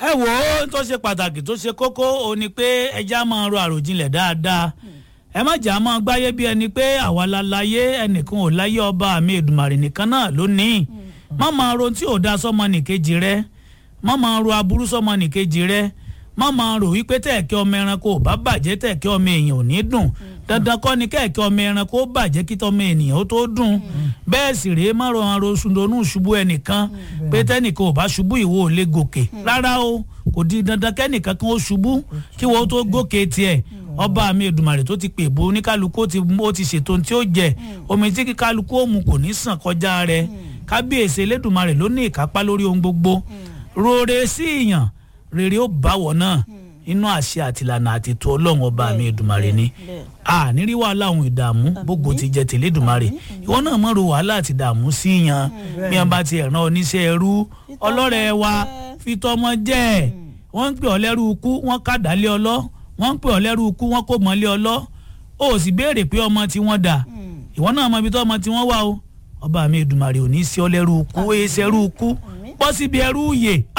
ẹ wò ó tó ṣe pàtàkì tó ṣe kókó ó ní pé ẹja máa ro àròjinlẹ̀ dáadáa ẹ má jà máa gbáyé bí ẹni pé àwa la láyé ẹnìkan ò láyé ọba mi Èdùmàrè nìkan náà lónìí má máa ro tí ò da sọmọ nìkejì rẹ má máa ro aburú sọmọ nìkejì rẹ má máa rò wípé tẹ̀kẹ́ ọmọ ẹranko ò bá bàjẹ́ tẹ̀kẹ́ ọmọ èèyàn ò ní dùn dandan kọ́ ni kẹ̀kẹ́ ọmọ ẹranko ó bàjẹ́ kí tọmọ ènìyàn ó tó dùn bẹ́ẹ̀ sì rèé má rọ àrò sundonú ṣubú ẹnìkan pé tẹ́nìkan ò bá ṣubú ìwọ ò lè gòkè rárá o kò di dandan kẹ́nìkan kan ó ṣubú kí wọ́n tó gòkè tiẹ̀ ọba mi Èdùmàrè tó ti pè bó oníkálukú ó ti ó ti ṣètò tí ó jẹ omi tí kíkálukú ó mu kò ní sàn kọjá rẹ̀ kábíyèsí Elédùmarè ló ní ìkápá lórí ohun gbogbo rore sí ìyàn rere ó báwọ̀ náà inú àṣẹ àtìlànà àtètò ọlọ́run ọba mi Èdùmàrè ni a nírí wàhálà ohun ìdààmú gbogbo ti jẹ tèlé Èdùmàrè ìwọ náà mọ̀ ro wàhálà àti ìdààmú sí yan bí wọn bá ti ẹ̀ràn oníṣẹ́ ẹrú ọlọ́rẹ̀ wa fi tọmọ jẹ́ wọ́n ń pè ọ́ lẹ́rú ikú wọ́n kàdá lé ọlọ́ wọ́n ń pè ọ́ lẹ́rú ikú wọ́n kò mọ́ lé ọlọ́ ó sì béèrè pé ọmọ tí wọ́n dà ìwọ náà mọ ibi tó ọmọ tí wọ́n wà o ọba mi Èdùmàrè ò ní sí ọ lẹ́rú ikú ó yẹ sẹ́rú ikú bọ́ síbi ẹrú yè